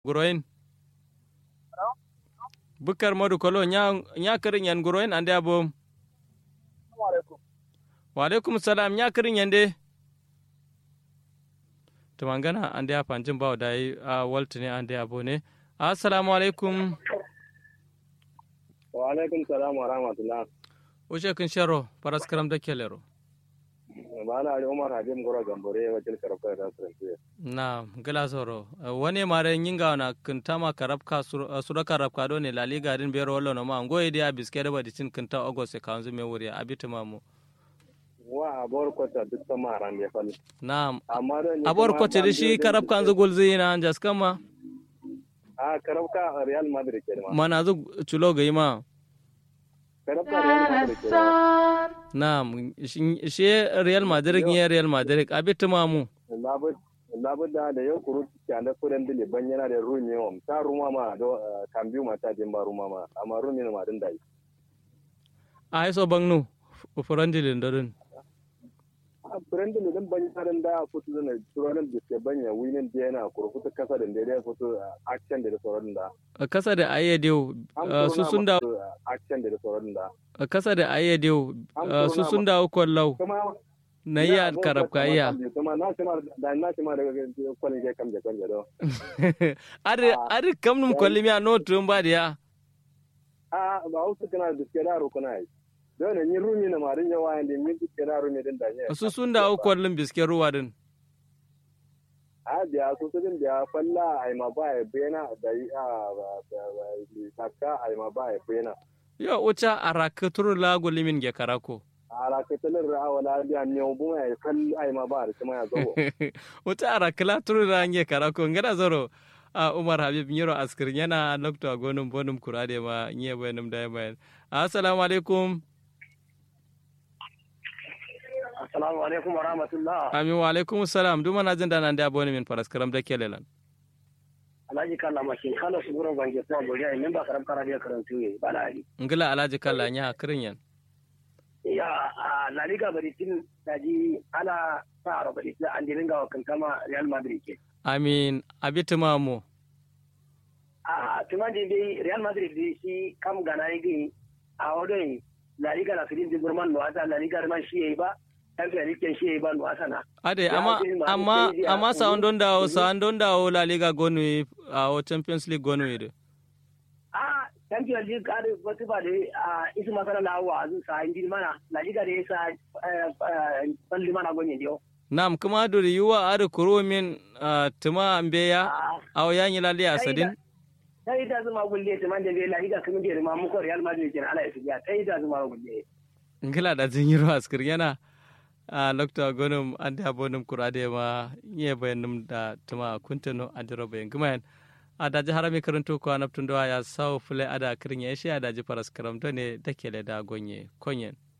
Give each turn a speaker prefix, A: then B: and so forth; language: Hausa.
A: guroyin bukar modu kolo nya nya kirin yan guroyin ande abo wa alaikum salam nya kirin yande to mangana ande a panjin bawo dai a waltine ande abo ne assalamu alaikum
B: wa alaikum salam wa rahmatullah
A: Ushe kun sharo paras karam da kelero.
B: Bana Ali Umar Habib Gora Gambore wajil karabka da Frankiya.
A: Na gala soro. Wani mare nyinga na kintama karabka sura karabka do ne la liga din bero wallo no ma ngoye dia biske da badi cin kinta August ka anzu me wuri abita mamu.
B: Wa abor kota duk sama ran ya fal.
A: Na
B: Amma da ni
A: abor ko ce shi karabka anzu golzi na anjas kama.
B: A karabka Real Madrid ke ma.
A: Mana zu chulo ga ima.
B: Karabka Real Madrid ke ma.
A: Na shi Real Madrid ne Real Madrid abita mamu.
B: Labu labu da da yau kuru ta da kuren dile ban yana da rumi wa ta ruma ma do kambiu mata din ba ruma ma amma rumi ma din dai.
A: A iso bangnu furandilin dadin.
B: a furen dile din ban yana da futu da turonin da ke banya winin da yana kuru kuta kasa da da ya futu action da da sauran da.
A: Kasa da ayyadiyo su sun da
B: action da da sauran da.
A: kasa da ayyadiyo su sun da kwallau
B: Kuma
A: na iya karabka iya.
B: kuma na shi ma da na shi ma daga kwalin ke kam da kan do.
A: Ari ari kam num kwalli miya no tun ba dia.
B: a ba wasu kana da suke da rukuna yi don ne ni rumi na marin yawa yanda min suke da rumi din da ne
A: Su sun da kwallin biske ruwa din.
B: a biya su su din biya falla ai ma ba ya bena da yi a takka ai ma ba ya bena
A: Yo uca araka turu lago limin ge karako.
B: a rakatalin ra'a wala biya ne bu ya fal ai ma ba da kuma ya zo
A: Uca araka la turu la ge karako ngada zoro. a Umar Habib Nyiro askir yana lokto gonum bonum kurade ma nye bayanum da bayan. Assalamu alaikum.
B: assalamu alaikum wa rahmatullah
A: Amin wa alaikum salam duma na jin da nan da boni min faras karam da kelelan.
B: alhaji kalla mashin kala su gurin bange kuma bori ai min ba karam kara da karantu ne ba la ali
A: Ngila alaji kalla nya kirin yan.
B: ya a la liga bari tin daji ala sa ro bari an dirin ga kan kama real madrid ke
A: Amin abitima mu.
B: a tumandi dai real madrid dai shi kam gana yi a wadon la liga la filin digurman no asa la liga man shi yayi ba champion league shi yayi ba no asa na
A: Ade
B: Ya,
A: amma
B: abin ma
A: amma
B: sai dai a
A: amma
B: kudu-
A: sa don dawo
B: kudu-
A: sa don dawo La Liga gonu a o Champions League gonu ide.
B: a champion league ka da wasu ba da a isu masana na wa zu sa indi mana la liga da yasa balli mana gonye dio
A: Nam kuma duri yuwa ade kuro min ah, tuma ambeya
B: a
A: aw yanyi lali asadin.
B: sai da zuma gulle ta man da la liga kuma da ma muko real madrid kin ala ya sai da zuma gulle
A: Ngila da jin yiro askir yana a lokta gonum ande abonum kurade ma nye bayanum da tuma kuntano adiro bayan gumayan. A daji harami karanto ko anaptun ya sau fule ada kirin ya shi a daji faras karam ne da kele da gonye konyen.